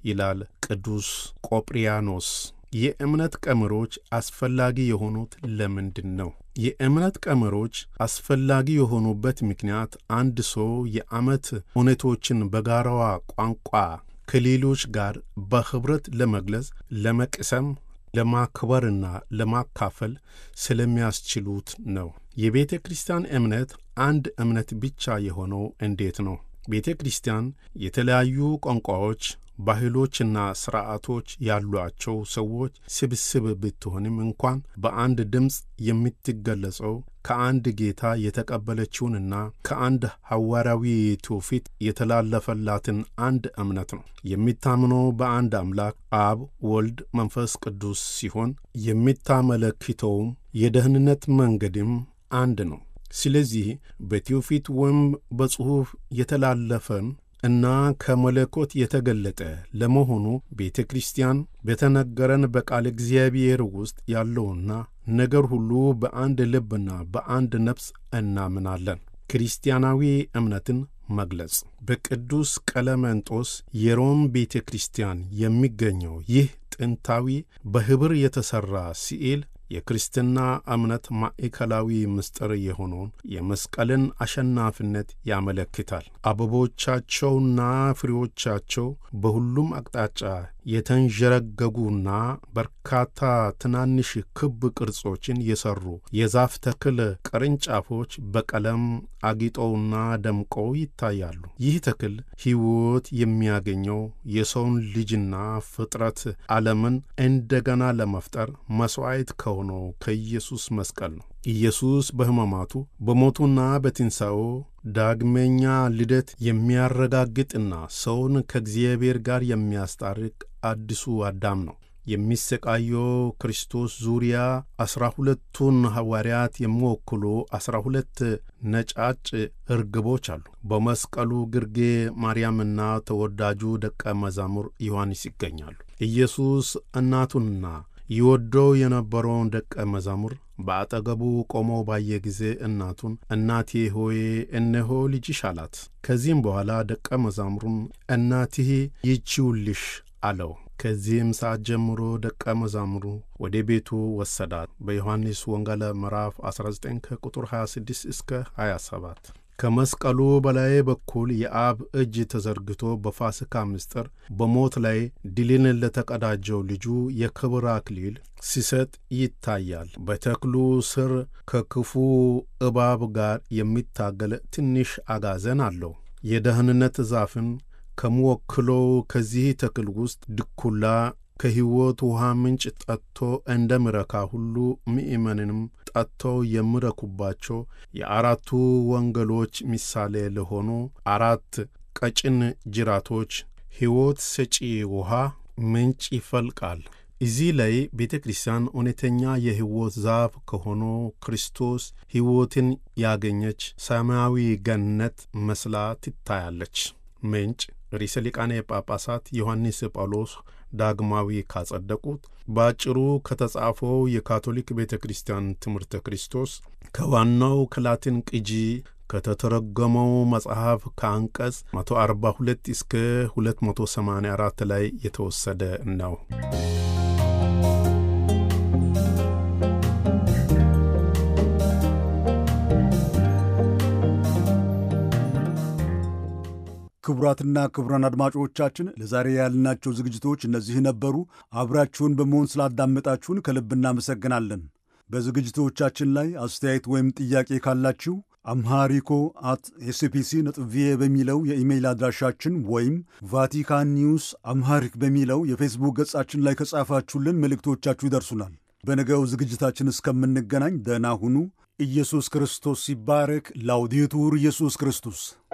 ይላል ቅዱስ ቆጵሪያኖስ። የእምነት ቀመሮች አስፈላጊ የሆኑት ለምንድን ነው? የእምነት ቀመሮች አስፈላጊ የሆኑበት ምክንያት አንድ ሰው የዓመት እውነቶችን በጋራዋ ቋንቋ ከሌሎች ጋር በኅብረት ለመግለጽ፣ ለመቅሰም፣ ለማክበርና ለማካፈል ስለሚያስችሉት ነው። የቤተ ክርስቲያን እምነት አንድ እምነት ብቻ የሆነው እንዴት ነው? ቤተ ክርስቲያን የተለያዩ ቋንቋዎች ባህሎችና ሥርዓቶች ያሏቸው ሰዎች ስብስብ ብትሆንም እንኳን በአንድ ድምፅ የምትገለጸው ከአንድ ጌታ የተቀበለችውንና ከአንድ ሐዋርያዊ ትውፊት የተላለፈላትን አንድ እምነት ነው። የሚታምነው በአንድ አምላክ አብ፣ ወልድ፣ መንፈስ ቅዱስ ሲሆን የምታመለክተውም የደህንነት መንገድም አንድ ነው። ስለዚህ በትውፊት ወይም በጽሑፍ የተላለፈን እና ከመለኮት የተገለጠ ለመሆኑ ቤተ ክርስቲያን በተነገረን በቃል እግዚአብሔር ውስጥ ያለውና ነገር ሁሉ በአንድ ልብና በአንድ ነፍስ እናምናለን። ክርስቲያናዊ እምነትን መግለጽ በቅዱስ ቀለመንጦስ የሮም ቤተ ክርስቲያን የሚገኘው ይህ ጥንታዊ በኅብር የተሠራ ስዕል የክርስትና እምነት ማዕከላዊ ምስጢር የሆነውን የመስቀልን አሸናፊነት ያመለክታል። አበቦቻቸውና ፍሬዎቻቸው በሁሉም አቅጣጫ የተንዠረገጉና በርካታ ትናንሽ ክብ ቅርጾችን የሠሩ የዛፍ ተክል ቅርንጫፎች በቀለም አጊጠውና ደምቀው ይታያሉ። ይህ ተክል ሕይወት የሚያገኘው የሰውን ልጅና ፍጥረት ዓለምን እንደገና ለመፍጠር መሥዋዕት ከሆነው ከኢየሱስ መስቀል ነው። ኢየሱስ በሕማማቱ በሞቱና በትንሣኤው ዳግመኛ ልደት የሚያረጋግጥና ሰውን ከእግዚአብሔር ጋር የሚያስታርቅ አዲሱ አዳም ነው። የሚሰቃየው ክርስቶስ ዙሪያ ዐሥራ ሁለቱን ሐዋርያት የሚወክሉ ዐሥራ ሁለት ነጫጭ እርግቦች አሉ። በመስቀሉ ግርጌ ማርያምና ተወዳጁ ደቀ መዛሙር ዮሐንስ ይገኛሉ። ኢየሱስ እናቱንና ይወደው የነበረውን ደቀ መዛሙር በአጠገቡ ቆሞ ባየ ጊዜ እናቱን እናቴ ሆይ እነሆ ልጅሽ አላት። ከዚህም በኋላ ደቀ መዛሙሩን እናትህ ይቺውልሽ አለው። ከዚህም ሰዓት ጀምሮ ደቀ መዛሙሩ ወደ ቤቱ ወሰዳት። በዮሐንስ ወንጌል ምዕራፍ 19 ከቁጥር 26 እስከ 27 ከመስቀሉ በላይ በኩል የአብ እጅ ተዘርግቶ በፋሲካ ምስጢር በሞት ላይ ድልን ለተቀዳጀው ልጁ የክብር አክሊል ሲሰጥ ይታያል። በተክሉ ስር ከክፉ እባብ ጋር የሚታገል ትንሽ አጋዘን አለው። የደህንነት ዛፍን ከሚወክለው ከዚህ ተክል ውስጥ ድኩላ ከሕይወት ውሃ ምንጭ ጠጥቶ እንደሚረካ ሁሉ ምእመንንም ጠጥተው የሚረኩባቸው የአራቱ ወንጌሎች ምሳሌ ለሆኑ አራት ቀጭን ጅራቶች ሕይወት ሰጪ ውሃ ምንጭ ይፈልቃል። እዚህ ላይ ቤተ ክርስቲያን እውነተኛ የሕይወት ዛፍ ከሆነው ክርስቶስ ሕይወትን ያገኘች ሰማያዊ ገነት መስላ ትታያለች። ምንጭ ርዕሰ ሊቃነ ጳጳሳት ዮሐንስ ጳውሎስ ዳግማዊ ካጸደቁት በአጭሩ ከተጻፈው የካቶሊክ ቤተ ክርስቲያን ትምህርተ ክርስቶስ ከዋናው ከላቲን ቅጂ ከተተረጎመው መጽሐፍ ከአንቀጽ 142 እስከ 284 ላይ የተወሰደ ነው። ክቡራትና ክቡራን አድማጮቻችን ለዛሬ ያልናቸው ዝግጅቶች እነዚህ ነበሩ። አብራችሁን በመሆን ስላዳመጣችሁን ከልብ እናመሰግናለን። በዝግጅቶቻችን ላይ አስተያየት ወይም ጥያቄ ካላችሁ አምሃሪኮ አት ኤስፒሲ ነጥብ ቪኦኤ በሚለው የኢሜይል አድራሻችን ወይም ቫቲካን ኒውስ አምሃሪክ በሚለው የፌስቡክ ገጻችን ላይ ከጻፋችሁልን መልእክቶቻችሁ ይደርሱናል። በነገው ዝግጅታችን እስከምንገናኝ ደህና ሁኑ። ኢየሱስ ክርስቶስ ሲባረክ። ላውዴቱር ኢየሱስ ክርስቶስ